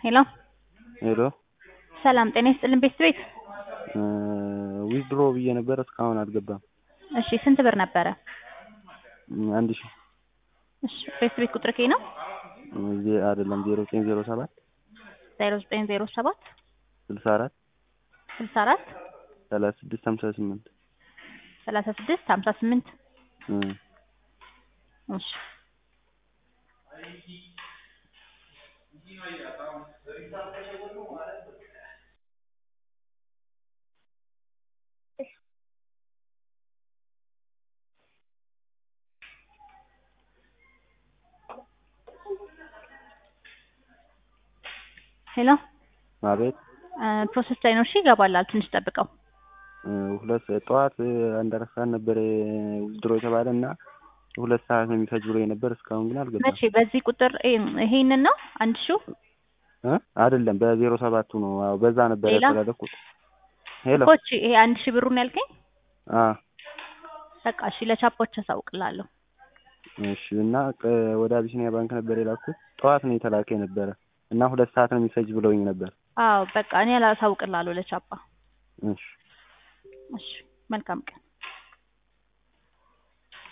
ሄሎ ሄሎ ሰላም ጤና ይስጥልን ቤት ቤት ዊዝድሮ ብዬ ነበር እስካሁን አልገባም። እሺ ስንት ብር ነበረ? አንድ ሺህ እሺ ቤት ቤት ቁጥር ኬ ነው ዜ- አይደለም ዜሮ ዘጠኝ ዜሮ ሰባት ዜሮ ዘጠኝ ዜሮ ሰባት ስልሳ አራት ስልሳ አራት ሰላሳ ስድስት ሀምሳ ስምንት ሰላሳ ስድስት ሀምሳ ስምንት እሺ ሄሎ አቤት ፕሮሰስ ላይ ነው። እሺ ይገባላል። ትንሽ ጠብቀው። ሁለት ጠዋት አንድ አራት ሰዓት ነበር ዊዝድሮ የተባለ እና ሁለት ሰዓት ነው የሚፈጅ ብሎ ነበር እስካሁን ግን አልገባም። መቼ በዚህ ቁጥር ይሄንን ነው አንድ ሺው እ አይደለም በዜሮ ሰባቱ ነው አዎ በዛ ነበር ሌላ? ያስተላለፍኩት። ሄሎ ኮች ይሄ አንድ ሺህ ብሩን ያልከኝ አ በቃ እሺ ለቻፖች አሳውቅላለሁ። እሺ እና ቀ- ወደ አቢሲኒያ ባንክ ነበር የላኩት ጠዋት ነው የተላከ የነበረ እና ሁለት ሰዓት ነው የሚፈጅ ብለውኝ ነበር። አዎ በቃ እኔ አሳውቅላለሁ ለቻፓ። እሺ እሺ መልካም ቀን